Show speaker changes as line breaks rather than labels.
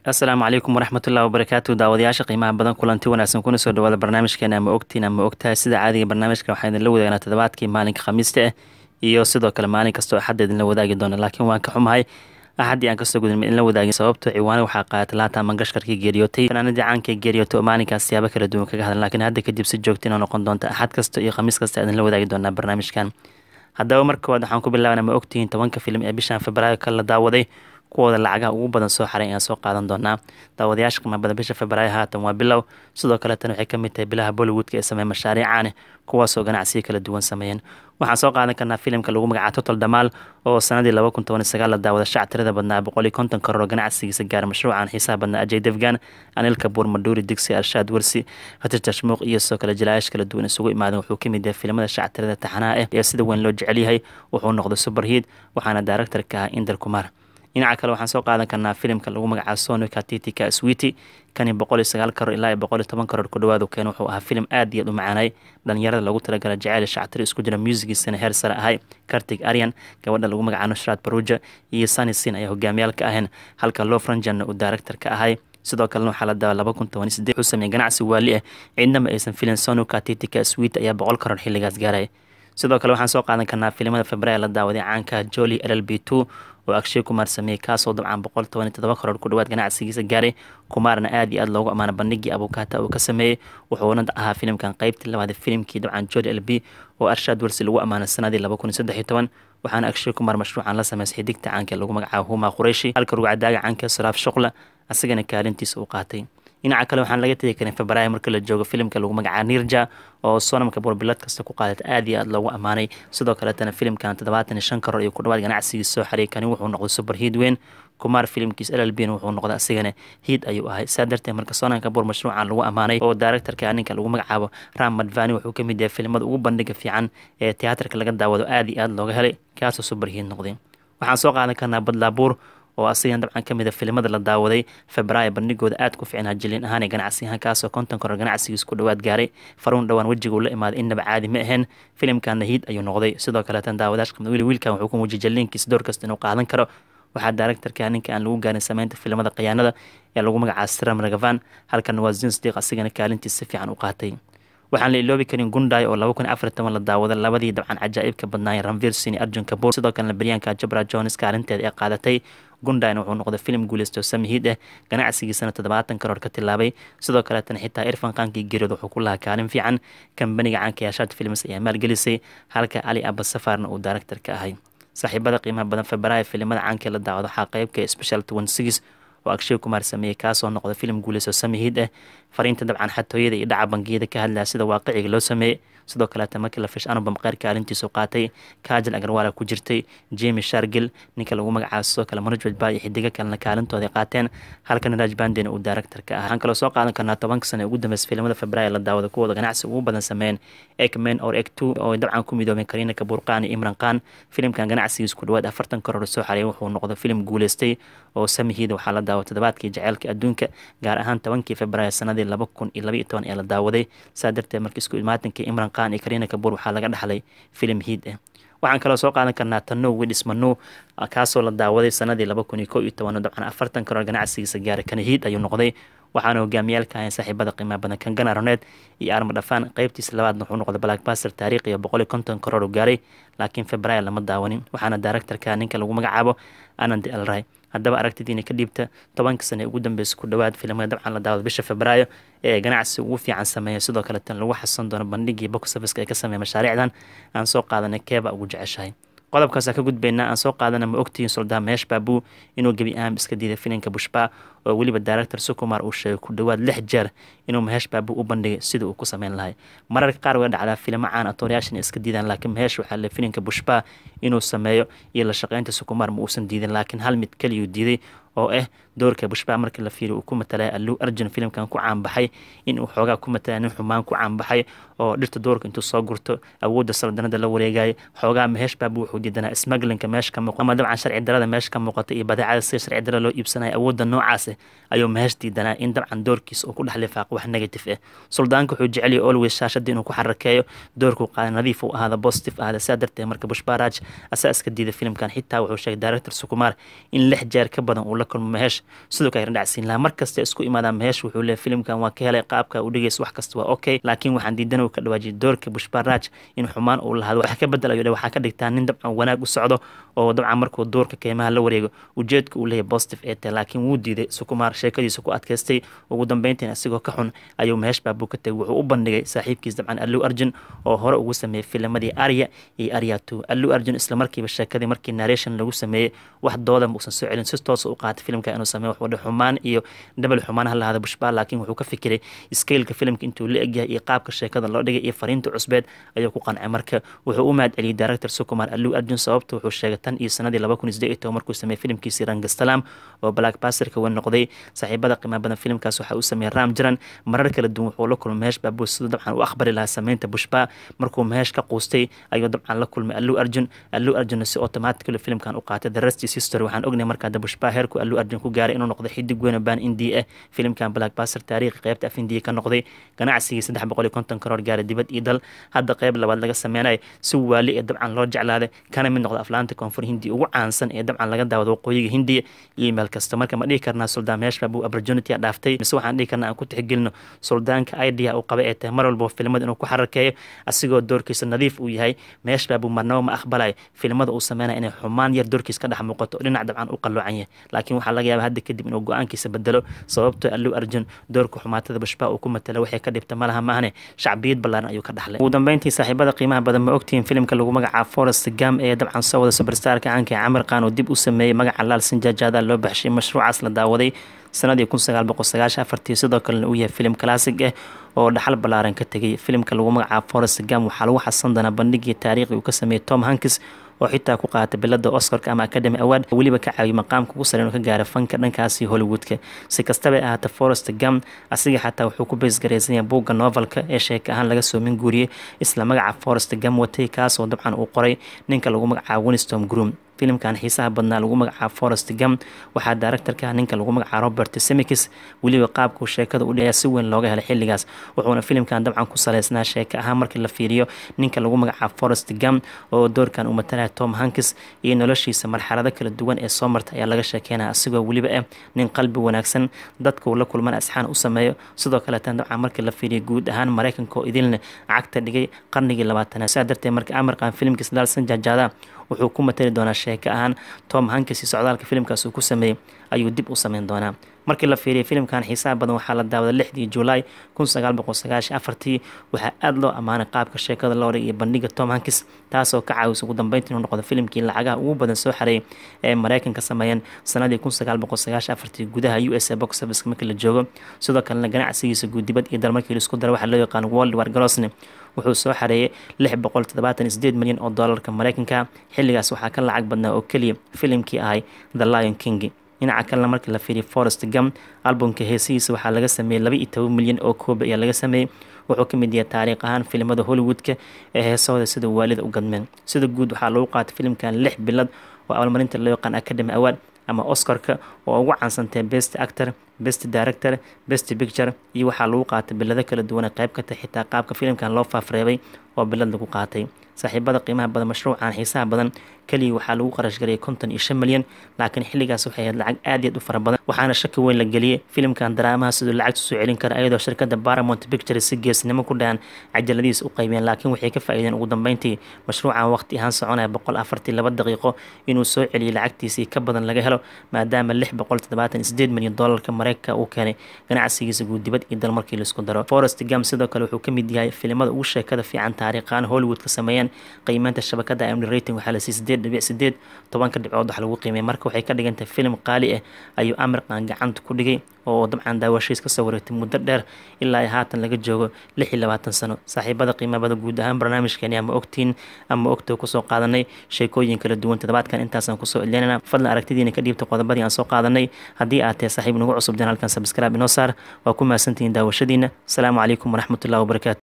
asalaamu calaykum waraxmatullahi wabarakaatu daawadayaasha qiimaha badan kulanti wanaagsan kuna soo dhawaada barnaamijkeena ama ogtiin ama ogtahay sida caadiga barnaamijka waxaa idinla wadaagnaa toddobaadkii maalinka khamiista ah iyo sidoo kale maalin kastoo axadda idinla wadaagi doona laakiin waan ka xumahay axaddii aan kasoo gudin idinla wadaagin sababto ciwaane waxaa qaadatay laata mangashkarkii geeriyootay fanaanadii caankii geeriyootay oo maalinkaas siyaabo kala duwan kaga hadlan laakiin hadda kadib si joogta inoo noqon doonta axad kasta iyo khamiis kasta idinla wadaagi doonaa barnaamijkan haddaba marka koowaad waxaan ku bilaaban ama ogtihiin tobanka filim ee bishan febraayo ka la daawaday kuwooda lacagaha ugu badan soo xaray ayaan soo qaadan doonaa daawadayaasha qiima badan bisha febraayo haatan waa bilow sidoo kale tan waxay ka mid tahay bilaha bollywoodka ee sameeya mashaariic caane kuwaasoo ganacsiyo kala duwan sameeyeen waxaan soo qaadan karnaa filimka lagu magaca total damaal oo sanadii laba kun toban sagaal la daawada shac tirada badnaa boqol iyo konton karoor oo ganacsigiisa gaara mashruucan xiisaha badnaa ajay devgan anil kabuur maduuri digsi arshaad wersi hatir tashmuuq iyo sidoo kale jalaayash kala duwan isugu imaadeen wuxuu ka mid yahay filimada shac tirada taxanaha ah ee sida weyn loo jecel yahay wuxuu noqday superheat waxaana director ka ah inder kumar dhinaca kale waxaan soo qaadan karnaa filimka lagu magacaabo sonika titika switi kani boqol iyo sagaal karoor ilaa iyo boqol iyo toban karoor ku dhawaadu keen wuxuu ahaa filim aad iyo aad u macaanay dhalinyarada lagu talagala jaceyl shactiri isku jira muusigiisana heer sare ahay kartig aryan gabadha lagu magacaabo nushraad baruja iyo sunny sin ayaa hogaamiyaal ka aheen halka lofranjanna uu director ka ahay sidoo kalena waxaa la daaway laba kun toban iyo sideed wuxuu sameeyey ganacsi waali ah ciidnama aysan filin sonuka titika swit ayaa boqol karoor xilligaas gaaray sidoo kale waxaan soo qaadan karnaa filimada februaar la daawaday caanka joli l l b two oo akshay kumaar sameeyey kaasoo dabcan boqol toban iyo todoba karoor ku dhawaad ganacsigiisa gaaray kumaarna aad iyo aad loogu ammaana bandhigii abukata uu ka sameeyey wuxuuna ahaa filimkan qeybtii labaad filimkii dabcan joli l b oo arshaad wersi lagu ammaanay sanadii laba kun iyo saddex iyo toban waxaana akshay kumaar mashruucan la sameysay xidigta caanka lagu magacaabo huma qurayshi halka rugcadaaga caanka saraaf shuqla asagana kaalintiisa uu qaatay dhinaca kale waxaan laga tegi karin febraayo marka la joogo filimka lagu magacaabo nirja oo sonamka burbilad kasta ku qaadata aad iyo aad loogu ammaanay sidoo kaletana filimkan toddobaatan iyo shan karoor iyo ku dhawaad ganacsigiisa soo xariyay kani wuxuu noqday super hiid weyn kumaar filimkiis l l b wuxuu noqday asigana hiid ayuu ahay saa darteed marka sonamka bur mashruucan lagu ammaanay oo directorka ninka lagu magacaabo ram madvani wuxuu ka mid yahay filimada ugu bandhiga fiican ee tiyaatarka laga daawado aad iyo aad looga helay kaasoo super hiid noqday waxaan soo qaadan karnaa badlaabuur oo asigan dabcan ka mid a filimada la daawaday febraayo bandhigooda aad ku fiicnaa jiliin ahaan ee ganacsi ahaan kaasoo konton karoor ganacsigiis ku dhawaad gaaray faruun dhowaan wejiga uu la imaaday innaba caadi ma ahayn filimkana hiid ayuu noqday sidoo kaleetan daawadash qamda wili wiilkan wuxuu ku muujiyay jaliinkiis door kasta inuu qaadan karo waxaa directorka ninka aan lagu gaarin sameynta filimada khiyaanada ee lagu magacaabo siram ragavan halkan waa zinsdiq asigana kaalintiis si fiican u qaatay waxaan la iloobi karin gunday oo laba kun afar toban la daawada labadii dabcan cajaa'ibka badnaayeen ranvir sini arjun kabuur sidoo kalena baryaanka jabra jones kaalinteeda ee qaadatay gundayna wuxuu noqday filim guuleysto samihiid ah ganacsigiisana toddobaatan karoor ka tilaabay sidoo kaleetana xitaa irfan qaankii geeriyood wuxuu ku lahaa kaalin fiican kambaniga caanka yaashaad films ayaa maalgelisay halka ali abasafarna uu director ka ahay saaxiibada qiimaha badan febraayo filimada caankee la daawado waxaa qeybka special twenty six oo akshay kumaar sameeyey kaasoo noqday filim guuleysto samihiid ah fariinta dabcan xatooyada iyo dhaca bangiyada ka hadlaya sida waaqiciga loo sameeyey sidoo kaleeta markii la fish anubam qeyr kaalintiisu qaatay kaajal agarwaala ku jirtay jemi shargil ninka lagu magacaabo sidoo kale manajwed ba iyo xidigo kalena kaalintooday qaateen halkana raaj bandina uu director ka ah waxaan kaloo soo qaadan karnaa tobanka sane ugu dambeysay filimada febraayo la daawada kuwooda ganacsi ugu badan sameeyeen ekmen or ek two oo dabcan ku midoobeen kariina kabuurqaan iyo imran khan filimkan ganacsigiis ku dhawaad afartan karoor soo xareeyay wuxuu noqday filim guuleystay oo samihiida waxaa la daaway toddobaadkii jaceylka adduunka gaar ahaan tobankii febraayo sanadii laba kun iyo laba iyo toban ee la daawaday saa darteed markii isku imaatankii imran khan iyo kariina kabuur waxaa laga dhaxlay filim hiid ah waxaan kaloo soo qaadan karnaa tano widis manu kaasoo la daawaday sanadii laba kun iyo ko iyo toban dabcan afartan karoor ganacsigiisa gaaray kana hiid ayuu noqday waxaana hogaamiyaalka ahayn saaxiibada qiimaha badan kangana roneed iyo arma dhafaan qeybtiisa labaadna wuxuu noqday blackbaster taariikhiya boqol iyo konton karoor u gaaray laakiin febraayo lama daawanin waxaana directorka ninka lagu magacaabo anandi elray haddaba aragtidiina ka dhiibta tobanka sane ugu dambeysa ku dhawaad filimada dabcan la daawada bisha febraayo ee ganacsi ugu fiican sameeya sidoo kale tan lagu xasan doono bandhigii boxofiska ee ka sameeya mashaariicdan aan soo qaadanay keeba ugu jeceshahay qodobkaas ka gudbaynaa aan soo qaadana ma ogtihiin suldaan meesh baabuu inuu gebi ahaan iska diiday filimka bushba oo weliba director sukumar uu sheegay ku dhawaad lix jeer inuu maheesh baabuu u bandhigay sidii uu ku sameyn lahay mararka qaar way dhacdaa filimo caan atooryaashan iska diidaan laakiin maheesh waxaa le filimka bushba inuu sameeyo iyo la shaqeynta sukumar ma uusan diidin laakiin hal mid keliyuu diiday oo ah doorka bushba markii la fiiriyo uu ku matalay aluu arjun filimkan ku caanbaxay in uu xoogaa ku matalay nin xumaan ku caanbaxay oo dhirta doorka intuu soo gurto awoodda saldanada la wareegayo xoogaa maheesh baabu wuxuu diidanaa smugglinka meesha ka muuqata ama dabcan sharci darada meesha ka muuqata iyo badeecada sida sharci darada loo iibsanayo awoodda noocaas ayuu maheesh diidanaa in dabcan doorkiisa uu ku dhex lifaaqo wax negative ah suldaanka wuxuu jecel yahay always shaashada inuu ku xarakeeyo doorkuu qaada nadiif uu ahaada positive ahaada sidaa darteed marka bushbaraj asaa iska diiday filimkan xitaa wuxuu sheegay director sukumaar in lix jeer ka badan uu la la kulmo maheesh sidoo kale dhacsiin lahaa markasta isku imaadaan maheesh wuxuu leeyahy filimkan waa ka helay qaabka u dhigaysa wax kasta waa okay laakiin waxaan diidan uu ka dhawaajiyay doorka bushbaraaj in xumaan uu lahado wax ka bedel ayuu waxaa ka dhigtaa nin dabcan wanaag u socdo oo dabcan markuu doorka keymaha la wareego ujeedka uu leeyahy positive ee tahay laakiin wuu diiday sukumaar sheekadiisa ku adkaystay ugu dambeyntiin asigoo ka xun ayuu maheesh baabu ka tegay wuxuu u bandhigay saaxiibkiis dabcan allu arjun oo hore ugu sameeyey filamadii arya iyo arya two allu arjun isla markiiba sheekadii markii narration lagu sameeyey wax doodan uusan soo celin si toosa u qaatay filimka inuu sameeyo wax wadha xumaan iyo dhabal xumaan ha lahada bushbaa laakiin wuxuu ka fikiray skeylka filimka intuu la egyahay iyo qaabka sheekada loo dhigay iyo fariinta cusbeed ayuu ku qancay marka wuxuu u mahad celiyey director sukumar allu arjun sababta wuxuu sheegay tan iyo sanadii laba kun isdeed iyo toban markuu sameeyey filimkiisii rangastalam oo black basterka weyn noqday saaxiibada qiimaha badan filimkaas waxaa uu sameeyey ram jiran marar kala duwan wuxuu la kulmay mehesh baabuus siduu dabcan u akhbari lahaa sameynta bushbaa markuu mehesh ka quustay ayuu dabcan la kulmay allu arjun allu arjunna si automatically filimkan u qaatay the rest is history waxaan ognay markaa da bushbaa heerku allu arjun ku gaaray inuu noqday xidig weyna baan indiya ah filimkan black baster taariikhi qeybta af indiya ka noqday ganacsigii saddex boqol iyo konton karoor gaaray dibad iyo dal hadda qeyb labaad laga sameynayo si waali ee dabcan loo jeclaaday kana mid noqda aflaanta koonfur hindiya ugu caansan ee dabcan laga daawado waqooyiga hindiya iyo meel kasta marka ma dhihi karnaa suldaan mehesh baabu opportunity a dhaaftay mise waxaan dhihi karnaa aan ku tixgelino suldaanka idea uu qabay ee tahay mar walba filimada inuu ku xarakeeyo asigoo doorkiisa nadiif uu yahay mehesh baabu marnaba ma aqbalayo filimada uu sameynaya inay xumaan yar doorkiis ka dhex muuqato dhinac dabcan u qaloocan yahay laakiin waxaa laga yaaba hadda kadib inuu go-aankiisa bedelo sababtoo allu arjun doorka xumaatada bushbaa uu ku matala waxay ka dhibta malaha maahne shacbiyad ballaaran ayuu ka dhaxlay ugu dambeyntii saaxiibada qiimaha badan ma ogtihiin filimka lagu magacaabo forest gam ee dabcan soo wada superstarka caanka ee camir khan oo dib u sameeyey magaca laal sinjaajaada loo baxshay mashruucaas la daawaday sanadii kun sagaal boqol sagaashan afartii sidoo kalena uu yahay filim classic ah oo dhaxal ballaaran ka tegay filimka lagu magacaabo forest gam waxaa lagu xasan doonaa bandhigii taariikhi uu ka sameeyey tom hankis oo xitaa ku qaatay bilada oscarka ama academy award weliba ka caawiy maqaamka ugu sare inuu ka gaara fanka dhankaasi hollywoodka si kastaba ahaata forest gam asiga xataa wuxuu ku beysgaraysanya buugga novelka ee sheeka ahaan laga soo min guuriyey isla magaca forest gam watay kaasoo dabcan uu qoray ninka lagu magacaabo winstom groom filimkan xiisaha badnaa lagu magacaabo forest gam waxaa daaractarka ninka lagu magacaabo robert semikis weliba qaabkuu sheekada u dhaya si weyn looga helay xilligaas wuxuuna filimkan dabcan ku saleysnaa sheeka ahaan markii la fiiriyo ninka lagu magacaabo forest gam oo doorkan uu matalaya tom hankis iyo noloshiisa marxalado kala duwan ee soo marta ayaa laga sheekeynaya asigoo weliba ah nin qalbi wanaagsan dadka uu la kulman asxaan u sameeyo sidoo kaleetan dabcan markii la fiiriyo guud ahaan maraykanka oo idilna cagta dhigay qarnigii labaatanaad saa darteed marka amarkan filimkiis daalsan jaajaada wuxuu ku matali doonaa sheeko ahaan tom hankis iyo socdaalka filimkaas uu ku sameeyey ayuu dib u sameyn doonaa markii la fiiriyay filimkan xiisaha badan waxaa la daawaday lixdii julaay kun sagaal boqol sagaashan afartii waxaa aada loo ammaanay qaabka sheekada loo dhig iyo bandhiga tom hankis taasoo ka caawisa ugu dambeynta inuu noqdo filimkii lacagaha ugu badan soo xareeyay ee maraykanka sameeyeen sanadii kun sagaal boqol sagaashan afartii gudaha u s a box service markii la joogo sidoo kalena ganacsigiisa guudibad iyo dal markii laisku daro waxaa loo yaqaan world war grosne wuxuu soo xareeyay lix boqol toddobaatan sideed milyan oo doolarka maraykanka xilligaas waxaa ka lacag badnaa oo keliya filimkii ahay the lion king dhinaca kalena markii la fiiriya forest gam albumka heesihiisa waxaa laga sameeyey laba iyo toban milyan oo kooba ayaa laga sameeyey wuxuu ka mid yahay taariikh ahaan filimada hollywoodka ee heesahooda sida waalida u gadmeen sida guud waxaa lagu qaatay filimkan lix bilad oo abaalmarinta loo yaqaan academy award ama oscarka oo ugu caansantay best actor best director best picture iyo waxaa lagu qaatay bilado kala duwan qayb ka tahay xitaa qaabka filimkan loo faafreebay oo bilad lagu qaatay saaxiibada qiimaha badan mashruucan xiisaha badan keliya waxaa lagu qarash garayay konton iyo shan milyan laakiin xilligaas waxay ahayd lacag aad iyo aad u fara badan waxaana shaki weyn la geliyey filimkan daraamaha siduu lacagta soo celin kara ayadoo shirkada paramount pictures si geesnimo ku dhahan cajaladiisa u qaybiyeen laakiin waxay ka faa'iideen ugu dambeyntii mashruucan waqti ahaan soconaya boqol afartii laba daqiiqo inuu soo celiyey lacagtiisii ka badan laga helo maadaama lix boqol toddobaatan sideed milyan doolarka mareykanka uu keenay ganacsigiisa guud dibad iyo dal markii laisku daro forest gam sidoo kale wuxuu ka mid yahay filimada ugu sheekada fiican taariikhaan hollywood ka sameeyeen qiimeynta shabakada imd rating waxaa la siiyey sideed dhibic sideed tobanka dhibcood wax lagu qiimeyay marka waxay ka dhigantahay filim qaali ah ayuu amirkan gacanta ku dhigay oo dabcan daawashiis kasoo wareegtay muddo dheer ilaa ay haatan laga joogo lix iyo labaatan sano saaxiibada qiimabada guud ahaan barnaamijkeeni ama ogtiin ama ogtoo kusoo qaadanay sheekooyin kala duwan toddobaadkan intaasaan kusoo ilinana fadlan aragtidiina ka dhiibta qodobadii aan soo qaadanay haddii aad tahay saaxiib nagu cusub janaalkan sabscribe inoo saar waa ku mahadsantihiin daawashadiina asalaamu calaykum waraxmatullahi wabarakaatu